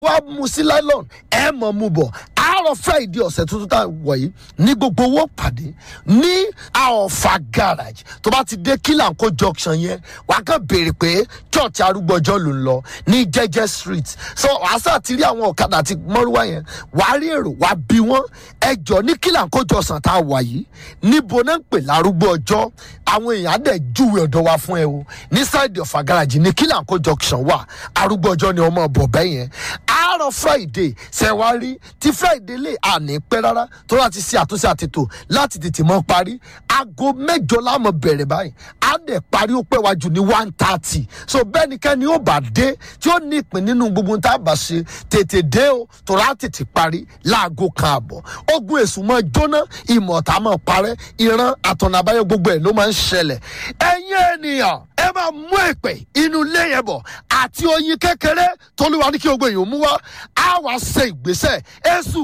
wá mu sí nylon ẹ mọ̀ mu bọ̀ àárọ̀ friday ọ̀sẹ̀ tuntun tá a wọ̀ yìí ní gbogbo owó pàdé ní àọ̀fà garage tó bá ti dé kílànkó junction yẹn wà á kàn béèrè pé church arúgbọ́jọ́ ló ń lọ ní jẹ́jẹ́ street so wàá sá ti rí àwọn ọ̀kadà àti mọ́rúwá yẹn wà á rí èrò wà á bí wọ́n ẹjọ́ ní kílànkó jọ̀sán tá a wà yìí níbo náà ń pè lárúgbó ọjọ́ àwọn èèyàn á dẹ̀ júwe ọ̀dọ̀ wa fún ẹ o ní side ọ̀fà garage ní kílànkó junction wà arúgbó ọjọ́ ni ọmọ bọ̀ bẹ́ẹ̀ yẹn àárọ̀ friday ṣẹ̀wárí tí friday lè àní pẹ́ rárá tó láti ṣe àtúnṣe àtètò láti tètè mọ́ parí aago mẹ́jọ láàmú bẹ̀rẹ̀ báyìí á dẹ̀ parí ó pẹ́ wájú ní one thirty so bẹ́ẹ̀ ni kẹ́ni ó bá dé tí ó ní ìpín nínú gbogbo tá a bá ṣe tètè dé o tó rà tètè parí láago kan àbọ̀ ogun èṣù máa jóná ìmọ̀ta máa parẹ́ ìran àtọ̀nà àbáyọ gbogbo ẹ̀ ló máa ń ṣẹlẹ̀ ẹ̀yin ènìyàn ẹ máa mú èpè inú ilé yẹn bọ̀ àti oyin kékeré tolúwa ní kí gbogbo èèyàn mú wá á wàá ṣe ìgbésẹ̀ èṣù